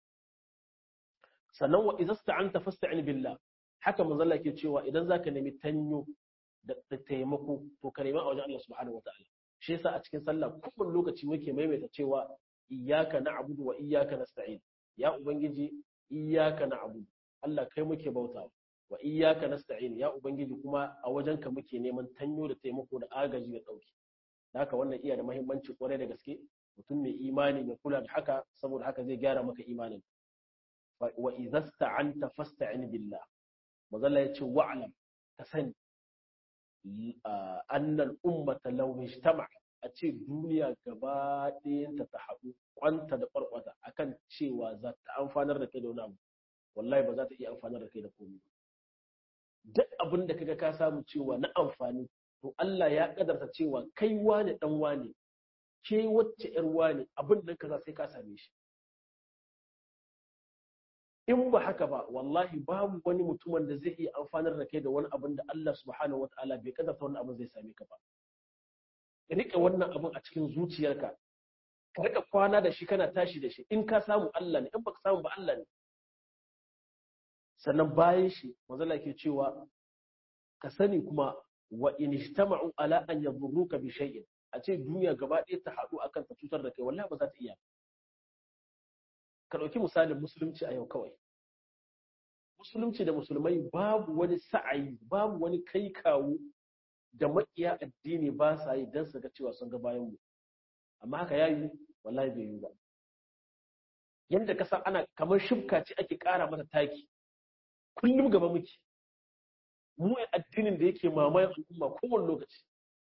sannan wa idza sta'anta fasta'in billah haka manzo Allah yake cewa idan zaka nemi tanyo da taimako to ka nemi a wajen Allah subhanahu wataala shi yasa a cikin sallah kowane lokaci muke maimaita cewa iyyaka na'budu wa iyyaka nasta'in ya ubangiji iyyaka na'budu Allah kai muke bauta wa iyyaka nasta'in ya ubangiji kuma a wajenka muke neman tanyo da taimako da agaji da dauki haka wannan iya da muhimmanci kwarai da gaske mutum mai imani ya kula da haka saboda haka zai gyara maka imanin wa idza sta'anta fasta'in billah mazalla yace wa'lam ka sani annal ummata law ijtama a ce duniya gaba ɗayanta ta haɗu kwanta da ƙwarƙwata akan cewa za ta amfanar da kai da wani abu wallahi ba za ta iya amfanar da kai da komai duk abin da kaga ka samu cewa na amfani to Allah ya kadarta cewa kai wane dan wane ke wacce yar wane abin da kaza sai ka same shi in ba haka ba wallahi babu wani mutumin da zai iya amfanar da kai da wani abin da Allah subhanahu wataala bai kadarta wani abin zai same ka ba ka rike wannan abin a cikin zuciyarka ka rika kwana da shi kana tashi da shi in ka samu Allah ne in baka samu ba Allah ne sannan bayan shi manzala ke cewa ka sani kuma wa in ijtama'u ala an yadurruka bi shay'in a ce duniya gaba ɗaya ta haɗu akan ta cutar da kai wallahi ba za ta iya ka ɗauki misalin musulunci a yau kawai musulunci da musulmai babu wani sa'ayi babu wani kai kawo da makiya addini ba sa yi don su ga cewa sun ga bayan mu amma haka yayi wallahi bai yi ba yanda ka san ana kamar shibka ce ake ƙara mata taki kullum gaba muke mu addinin da yake mamayen al'umma kowane lokaci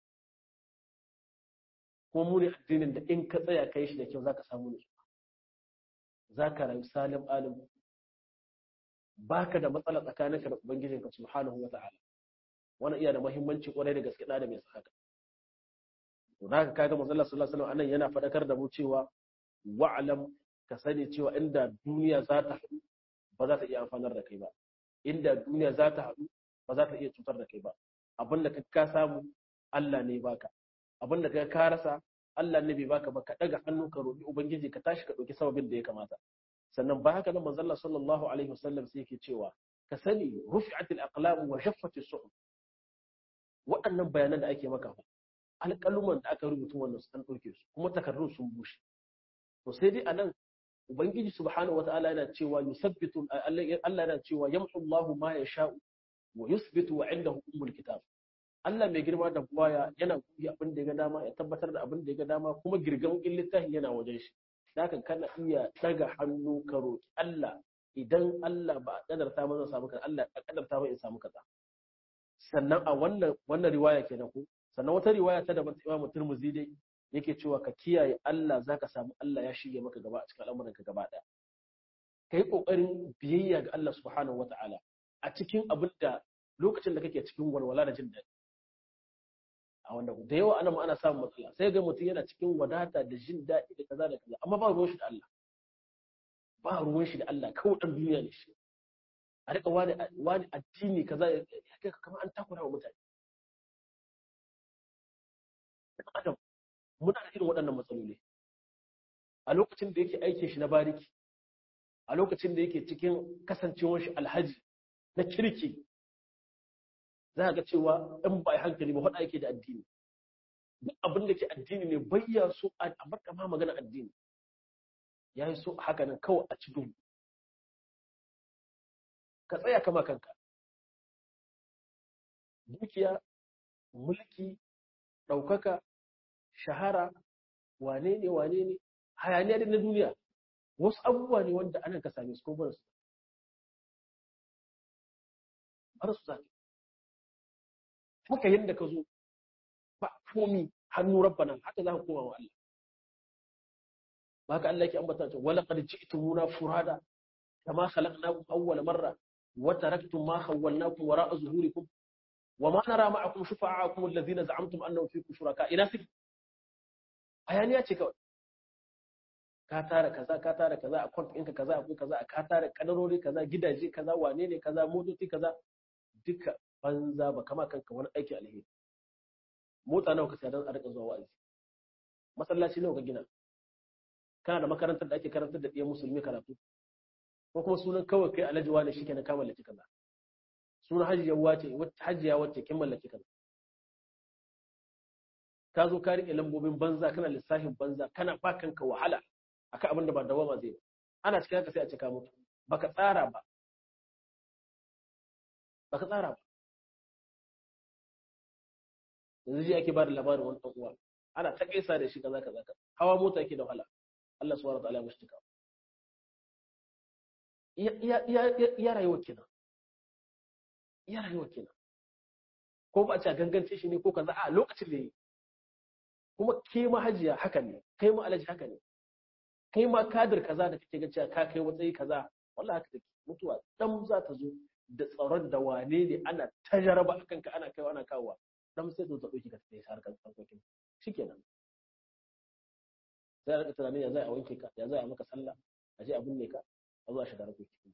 kuma mu ne addinin da in ka tsaya kai shi da kyau zaka samu nutsuwa zaka rayu salim alim baka da matsala tsakaninka da ubangijinka subhanahu wata'ala wannan iya da muhimmanci kwarai da gaske da mai haka to da kaga manzo Allah sallallahu alaihi wasallam anan yana fadakar da mu cewa wa'lam ka sani cewa inda duniya za ta haɗu ba za ta iya amfanar da kai ba inda duniya za ta haɗu ba za ta iya cutar da kai ba abin da ka samu Allah ne baka abin da ka rasa Allah ne bai baka ba ka daga hannu ka roƙi ubangiji ka tashi ka ɗauki sababin da ya kamata sannan ba haka nan manzo Allah sallallahu alaihi wasallam sai yake cewa ka sani rufi'atil aqlam wa shaffati su'ud waɗannan bayanan da ake maka alƙaluman da aka rubuta wannan an ɗauke su kuma takardun sun bushe to sai dai anan ubangiji subhanahu wataala yana cewa yusabbitu Allah yana cewa yamhu Allahu ma yasha'u wa yusbitu wa indahu ummul kitab Allah mai girma da buwaya yana kuyi abin da ya ga dama ya tabbatar da abin da ya ga dama kuma girgan littafi yana wajen shi haka kana iya daga hannu ka roki Allah idan Allah ba a kadarta ba zan samu kaza Allah a kadarta ba in samu kaza sannan a wannan wannan riwaya kenan ko sannan wata riwaya ta daban Imam Tirmidhi dai yake cewa ka kiyaye Allah zaka samu Allah ya shige maka gaba a cikin al'amuranka gaba daya kai kokarin biyayya ga Allah subhanahu wataala a cikin abin da lokacin da kake cikin walwala da jin daɗi a wanda da yawa ana ana samun matsala sai ga mutum yana cikin wadata da jin daɗi da kaza da kaza amma ba ruwan shi da Allah ba ruwan shi da Allah kawai dan duniya ne shi a rika wani wani addini kaza ya kai kamar an takura wa mutane adam muna da irin waɗannan matsaloli a lokacin da yake aikin shi na bariki a lokacin da yake cikin kasancewar shi alhaji na kirki za ga cewa in ba hankali ba faɗa yake da addini duk abin da ke addini ne bayya so a baka ma magana addini ya yi so haka nan kawai a ci duhu ka tsaya kama kanka dukiya mulki ɗaukaka shahara wane ne wane ne hayaniya na duniya wasu abubuwa ne wanda anan ka same su ko ba su ba su zaki haka yadda ka zo ba komi hannu rabbana haka za ka koma wa Allah ba ka Allah yake ambata ta wala qad ji'tumuna furada kama khalaqnakum awwala marra wa taraktum ma khawwalnakum wara'a zuhurikum wa ma nara ma'akum shufa'akum alladhina za'amtum annahum fiikum shuraka ina suke ayaniya ce kawai ka tara kaza ka tara kaza a kwant ɗinka kaza akwai kaza ka tara kadarori kaza gidaje kaza wane ne kaza motoci kaza duka banza ba kama kanka wani aiki alheri mota nawa ka saya don a rika zuwa wa'azi masallaci nawa ka gina kana da makarantar da ake karantar da ɗiyan musulmi karatu ko kuma sunan kawai kai alhaji wani shi kenan ka mallaki kaza sunan hajiya wace hajiya wacce kin mallaki kaza ka zo ka rike lambobin banza kana lissafin banza kana ba kanka wahala akan abin da ba dawama zai ba ana cikin haka sai a ce ka mutu baka tsara ba baka tsara ba yanzu ji ake ba da labarin wani uwa ana ta kaisa da shi kaza kaza kaza hawa mota yake da wahala Allah subhanahu wa ta'ala ya mushtika iya rayuwar kenan iya rayuwar kenan ko ba a ce gangance shi ne ko kaza a lokacin da yi kuma ke ma hajiya haka ne kai ma alaji haka ne kai ma kadir kaza da kake ga cewa ka kai matsayi kaza wallahi haka take mutuwa dan za ta zo da tsaron da wane ne ana ta jaraba akan ka ana kaiwa ana kawowa dan sai zo ta dauki ka sai harkar harkokin shikenan sai a rika tunanin ya zai a wanke ka ya zai a maka sallah a je a binne ka a zo a shiga harkokin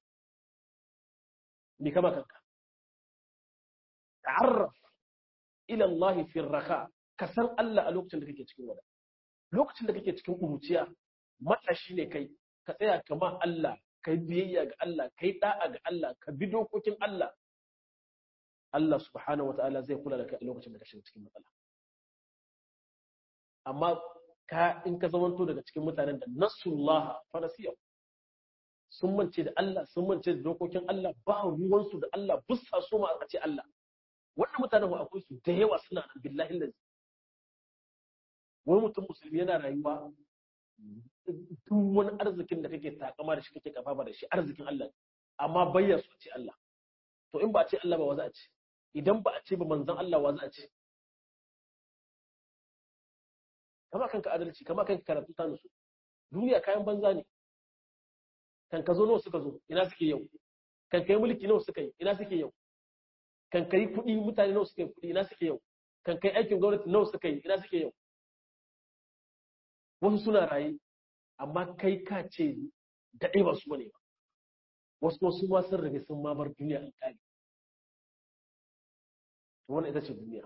ni kama kanka ta'arraf ila Allah fi raka ka san Allah a lokacin da kake cikin wada lokacin da kake cikin kuruciya matashi ne kai ka tsaya kama Allah kai biyayya ga Allah kai da'a ga Allah ka bi dokokin Allah Allah subhanahu wa ta'ala zai kula da kai a lokacin da ka shiga cikin matsala amma ka in ka zamanto daga cikin mutanen da nasullah fa nasiya sun mance da Allah sun mance da dokokin Allah ba ruwansu da Allah bussa so ma a ce Allah wannan mutanen akwai su da yawa suna nan billahi lazi wani mutum musulmi yana rayuwa duk wani arzikin da kake takama da shi kake kafafa da shi arzikin Allah amma bayya su ce Allah to in ba a ce Allah ba wa za a ce idan ba a ce ba manzon Allah wa za a ce kama kanka adalci kama kanka karatu ta nusu duniya kayan banza ne kan ka zo nawa suka zo ina suke yau kan kai mulki nawa suka yi ina suke yau kan kai kuɗi mutane nawa suka yi kuɗi ina suke yau kan kai aikin gwamnati nawa suka yi ina suke yau wasu suna raye amma kai ka ce daɗe ba su bane ba wasu wasu ma sun rage sun ma bar duniya an kare wannan ita ce duniya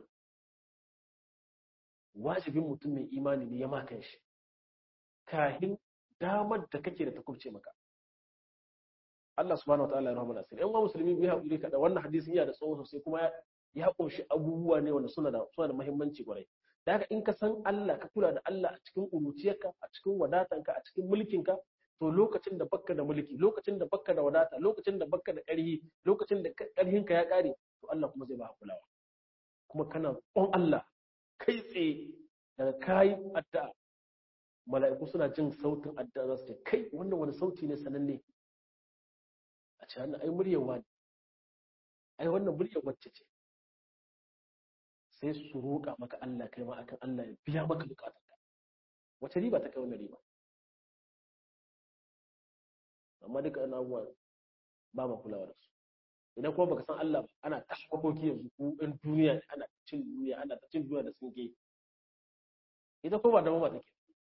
wajibin mutum mai imani ne ya makan shi kahin damar da kake da ta kubce maka Allah subhanahu wataala ya rahama nasir yan wa musulmi bai haƙuri kada wannan hadisin yana da tsawo sosai kuma ya ƙunshi abubuwa ne wanda suna da suna da muhimmanci kwarai da haka in ka san Allah ka kula da Allah a cikin uruciyarka a cikin wadatanka a cikin mulkinka to lokacin da bakka da mulki lokacin da bakka da wadata lokacin da bakka da ƙarhi lokacin da ƙarhinka ya ƙare to Allah kuma zai ba kulawa kuma kana on Allah kai tsaye daga kayi addu'a mala'iku suna jin sautin addu'a za su ce kai wannan wani sauti ne sananne a ce wannan ai muryar wani ai wannan muryar wacce ce sai su roƙa maka Allah kai ma akan Allah ya biya maka bukatarka wace riba ta kai wannan riba amma duka ana abubuwa ba ma kulawa da su idan kuma baka san Allah ba ana ta hakoki yanzu ko in duniya ana cin duniya ana ta cin duniya da tsinke ita ko ba da mama take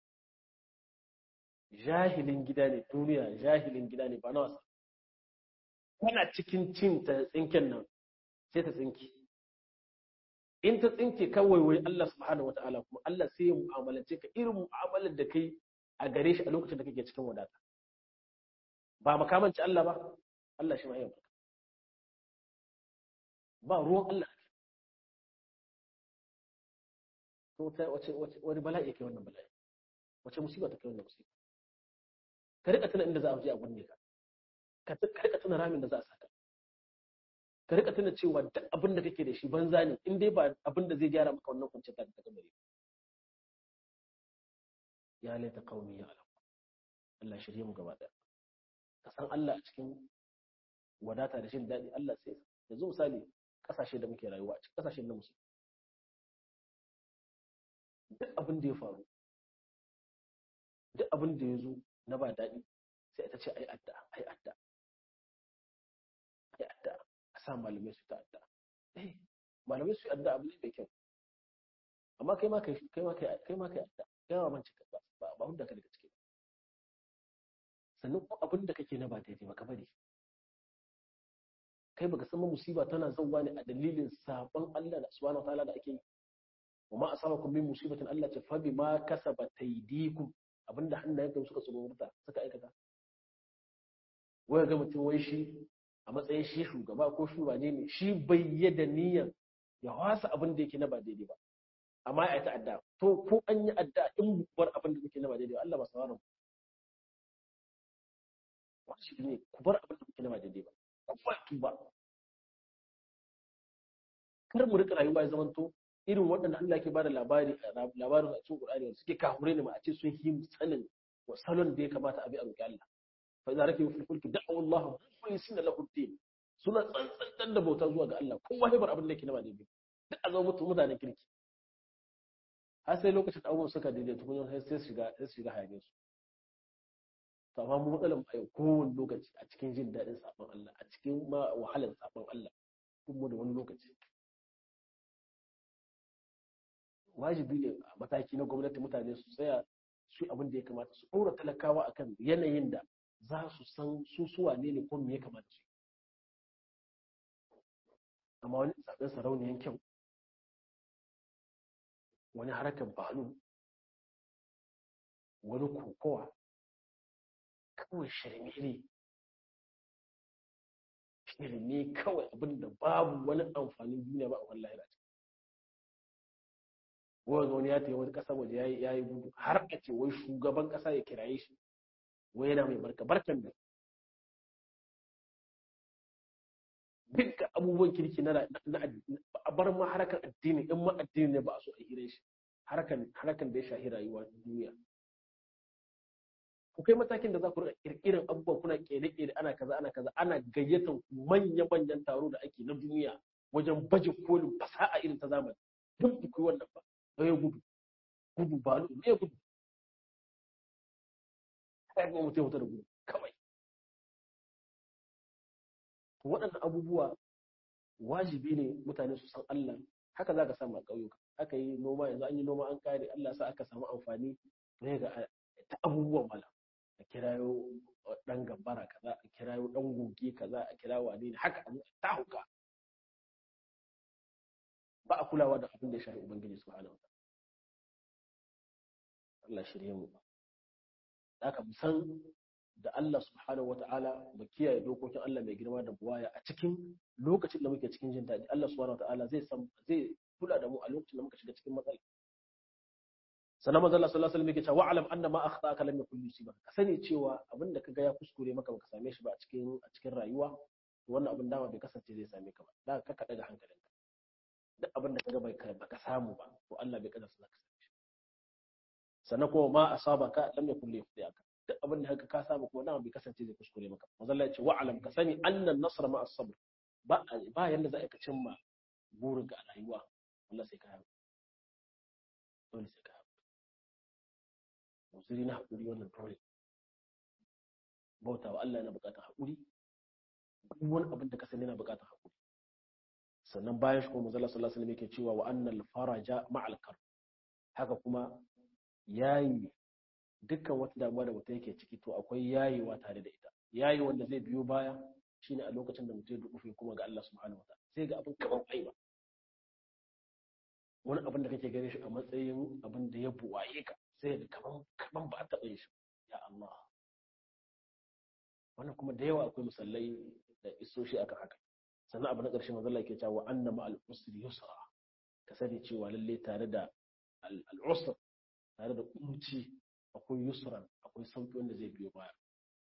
jahilin gida ne duniya jahilin gida ne ba na wasa kana cikin cin ta tsinken nan sai ta tsinki in ta tsinke kawai wai Allah subhanahu wataala kuma Allah sai ya mu'amalance ka irin mu'amalar da kai a gare shi a lokacin da kake cikin wadata ba makamanci Allah ba Allah shi ma yau ba ruwan Allah to ta wace wace wani bala'i kai wannan bala'i wace musiba ta kai wannan musiba ka rika tuna inda za a je a gunne ka ka rika tuna ramin da za a saka ka rika tuna cewa duk abin da kake da shi banza ne in dai ba abin da zai gyara maka wannan kwanciyar ta ta gabare ya laita qaumi ya alam Allah shirye mu gaba daya ka san Allah a cikin wadata da jin daɗi Allah sai yanzu misali ƙasashe da muke rayuwa a cikin ƙasashen na musulmi duk abin da ya faru duk abin da ya zo na ba daɗi sai ita ce ai adda ai adda ai adda a sa malamai su ta adda eh malamai su adda abu ne mai kyau amma kai ma kai kai ma kai kai ma kai adda kai ma manci ba ba ba hunda ka daga ciki sannan ko abin da kake na ba daidai ba ka bari kai baka san musiba tana zauwa ne a dalilin sabon Allah da subhanahu wataala da ake yi wa ma asabakum min musibatin Allah ce fa bima kasabat aydikum abinda hannayen ka suka tsorota suka aikata wai ga mutum wai shi a matsayin shi shugaba ko shugabane ne shi bai yada niyyar ya wasa abin da yake na ba daidai ba amma ya ta adda to ko an yi adda in bar abin da yake na ba daidai ba Allah ba sauraron wajibi ne ku bar abin da yake na ba daidai ba ku ba tuba kar mu rika rayuwa ya zamanto irin waɗanda Allah ke bada labari labarin a cikin Qur'ani suke kahure ne ma a ce sun yi sanin wa salon da ya kamata a bi a roƙi Allah fa idza rakibu fil fulki da'u Allah mukhlisina lahu din suna tsantsan da bauta zuwa ga Allah kowa ya bar abin da yake na ba daidai duk a zama mutu mutanen kirki har sai lokacin da abubuwan suka daidai tukun sai sai shiga sai shiga hayaniyar su to amma mu matsalar a yau kowane lokaci a cikin jin daɗin sabon Allah a cikin ma wahalar sabon Allah kuma da wani lokaci wajibi ne a mataki na gwamnati mutane su tsaya su abin da ya kamata su ɗora talakawa akan yanayin da za su san su suwa ne ne ko me ya kamata su amma wani zaɓen sarauniyan kyau wani harkar balu wani kokowa kawai shirme ne shirme kawai abin da babu wani amfanin duniya ba a wallahi ce wani wani ya tafi wani ƙasa waje ya yi gudu har a ce wai shugaban ƙasa ya kiraye shi wai yana mai barka barkan da dukkan abubuwan kirki na a bar ma harkar addini in ma addini ne ba a so a hire shi harkar da ya shahi rayuwa duniya ku kai matakin da za ku rika kirkirin abubuwa kuna kere-kere ana kaza ana kaza ana gayyatar manya-manyan taro da ake na duniya wajen baje kolin fasaha irin ta zamani duk ku yi wannan ba ya gudu gudu ba lu ne gudu kai kuma mutum mutu da gudu kawai to waɗannan abubuwa wajibi ne mutane su san Allah haka za ka samu a ƙauyuka aka yi noma yanzu an yi noma an kare Allah sa aka samu amfani to ga ta abubuwan mala a kirayo dan gambara kaza a kirayo dan goge kaza a kirayo wani ne haka ta hauka ba a kulawa da abin da ya shafi ubangiji subhanahu wa Allah shirye mu haka mu san da Allah subhanahu wata'ala mu kiyaye dokokin Allah mai girma da buwaya a cikin lokacin da muke cikin jin daɗi Allah subhanahu wata'ala zai san zai kula da mu a lokacin da muka shiga cikin matsala sannan manzo Allah sallallahu alaihi wasallam yake cewa wa'lam anna ma akhtaka lam yakun yusiba ka sani cewa abin da kaga ya kuskure maka baka same shi ba a cikin a cikin rayuwa to wannan abin dama bai kasance zai same ka ba da ka kada ga hankalinka duk abin da kaga bai baka samu ba to Allah bai kada zaka same shi sannan kuma ma asabaka lam yakun li yakhdiyaka duk abin da ka samu kuma dama bai kasance zai kuskure maka manzo Allah ya ce wa'lam ka sani anna an-nasra ma as-sabr ba ba yanda za ka cimma burinka a rayuwa Allah sai ka haɗu dole sai ka haɗu musiri na haƙuri wannan dole bauta wa Allah yana buƙatar haƙuri duk wani abin da ka sani yana buƙatar haƙuri sannan bayan shi kuma manzo Allah sallallahu alaihi wasallam yake cewa wa annal faraja ma'al kar haka kuma yayi dukkan wata damuwa da mutum yake ciki to akwai yayewa tare da ita yayi wanda zai biyo baya shine a lokacin da mutum ya dukufe kuma ga Allah subhanahu wataala sai ga abin kaman aiwa wani abin da kake gare shi a matsayin abin da ya buwaye ka sai ga kaman kaman ba a taɓa yin shi ya Allah wannan kuma da yawa akwai musallai da isoshi akan haka sannan abu na ƙarshe manzo Allah yake cewa anna ma al-usri yusra ka sani cewa lalle tare da al-usr tare da kunci akwai yusran akwai sauki wanda zai biyo baya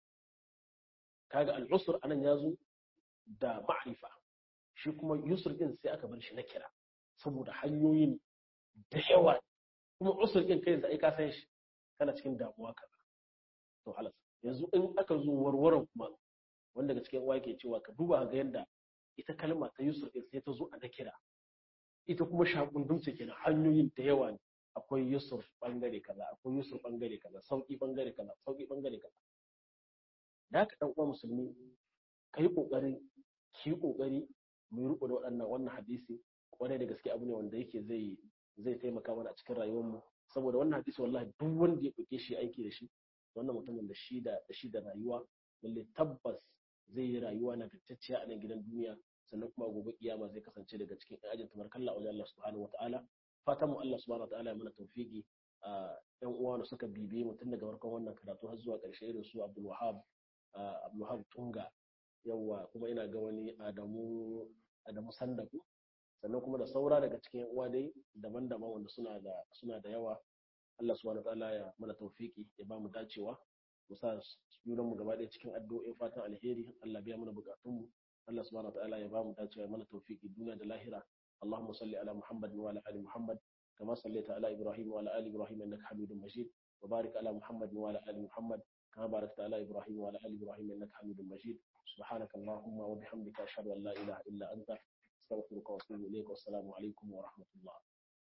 kaga al-usr anan yazo da ma'rifa shi kuma yusr din sai aka bar shi na kira saboda hanyoyin da yawa kuma usr din kai sai ka san shi kana cikin damuwa kaza to halas yanzu in aka zo warwaran kuma wanda daga cikin uwa yake cewa ka duba ga yanda ita kalma ta yusr din sai ta zo a na kira ita kuma shakundum ce kenan hanyoyin da yawa ne akwai yusuf bangare kaza akwai yusuf bangare kaza sauki bangare kaza sauki bangare kaza da haka dan uwa musulmi kai kokari ki kokari mu riko da waɗannan wannan hadisi kwarai da gaske abu ne wanda yake zai zai taimaka mana a cikin rayuwar mu saboda wannan hadisi wallahi duk wanda ya dauke shi aiki da shi wannan mutumin da shi da da shi da rayuwa lalle tabbas zai yi rayuwa na gattacciya a nan gidan duniya sannan kuma gobe kiyama zai kasance daga cikin ajin tabarkalla wajen Allah subhanahu wataala fatan mu Allah subhanahu wataala ya mana tawfiki yan uwa da suka bibiye mu tun daga farkon wannan karatu har zuwa ƙarshe irin su Abdul Wahab Abdul Wahab Tunga yawa kuma ina ga wani Adamu Adamu Sandaku sannan kuma da saura daga cikin uwa dai daban-daban wanda suna da suna da yawa Allah subhanahu wataala ya mana tawfiki ya ba mu dacewa mu sa junan mu gaba ɗaya cikin addu'o'in fatan alheri Allah biya mana bukatun mu Allah subhanahu wataala ya ba mu dacewa ya mana tawfiki duniya da lahira اللهم صل على محمد وعلى ال محمد كما صليت على ابراهيم وعلى ال ابراهيم انك حميد مجيد وبارك على محمد وعلى ال محمد كما باركت على ابراهيم وعلى ال ابراهيم انك حميد مجيد سبحانك اللهم وبحمدك اشهد ان لا اله الا انت استغفرك واتوب اليك والسلام عليكم ورحمه الله